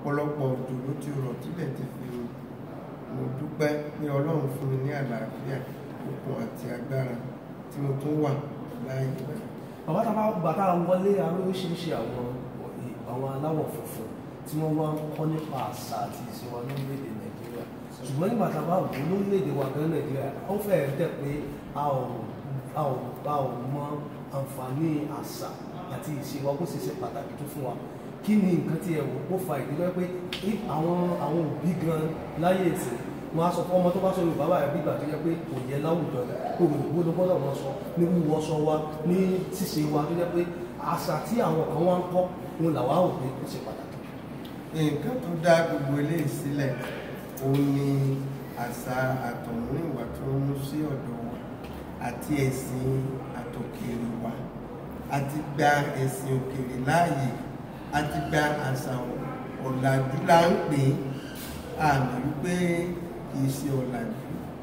ọ̀pọ̀lọpọ̀ òjò ló ti rọ̀ tílẹ̀ ti fi mo dúpẹ́ pé ọlọ́run fún mi ní àlàáfíà okun àti agbára tí mo tún wà láàyè báyìí. bàbá tá a bá gbà tá a wọlé aróríṣiríṣi àwọn àwọn aláwọ̀ funfun tí wọ́n wá ń kọ́ nípa àṣà àti ìṣe wa lórílẹ̀‐èdè nàìjíríà ṣùgbọ́n nígbà tá a bá wò ó lórílẹ̀‐èdè wa gan nàìjíríà ó fẹ́ẹ̀ dẹ̀ pé a ò a ò a ò mọ àǹfààní àṣà àti ìṣe wa bó ṣe ṣe pàtàkì tó fún wa kí ni nǹkan tí ẹ wò ó fa ìdílé pé àwọn àwọn òbí gan láyé ìsìn wọn á sọ fún ọmọ tó bá sọ yorùbá báyìí bí ìgbà tó yẹ pé kò yẹ láwùjọ kò rò ó ló gbọ́dọ̀ wọn sọ ní wíwọ sọ wa ní ṣíṣe wa tó yẹ pé àṣà tí àwọn kan wá ń kọ́ òun làwa ò pé ó ṣe pàtàkì. nǹkan tó dá gbogbo eléyìí sílẹ̀ òun ni àṣà àtọ̀húnrìnwá tó ń mú sí ọ̀dọ̀ wa àti ẹ̀sìn àtòkèrè wa àti gba ẹ̀sìn òkèrè láàyè àti gba àṣà ọ̀làjú là ń pè é àmì wípé kìí ṣe ọ̀làjú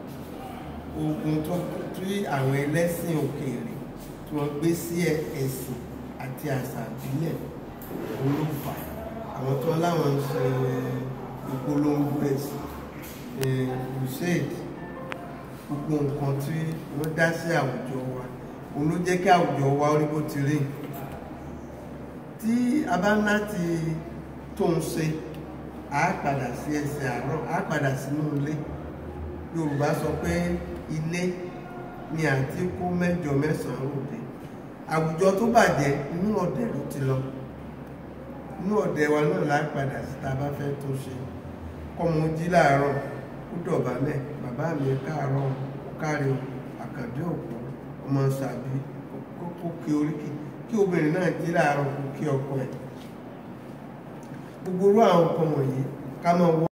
ogun tó tí àwọn ẹlẹ́sìn òkèèrè tí wọ́n gbé sí ẹ̀sìn àti àṣà ìbílẹ̀ olófà àwọn tó láwọn ń ṣe ìpolongo ẹ̀sìn crusade gbogbo nǹkan tí wọ́n dá sí àwùjọ wa òun ló jẹ́ kí àwùjọ wa ó rí bó ti rí tí a bá ń láti tó ń ṣe a padà sí ẹsẹ̀ àárọ̀ a padà sínú ilé yorùbá sọ pé ilé ni àti kó mẹ́jọ mẹ́sàn-án òde àwùjọ tó bàjẹ́ inú ọ̀dẹ̀ ló ti lọ inú ọ̀dẹ̀ wa náà la padà sí tá a bá fẹ́ tó ṣe kọ́mọ jí láàárọ̀ kó dọ̀bálẹ̀ bàbá mi káàárọ̀ ó káre àkàndé òpó ọmọ sàbí kó kí oríkì kí obìnrin náà jí láàárọ̀ kó kí ọkọ ẹ̀ gbogbo irú àwọn nǹkan wọ̀nyí ká máa wọ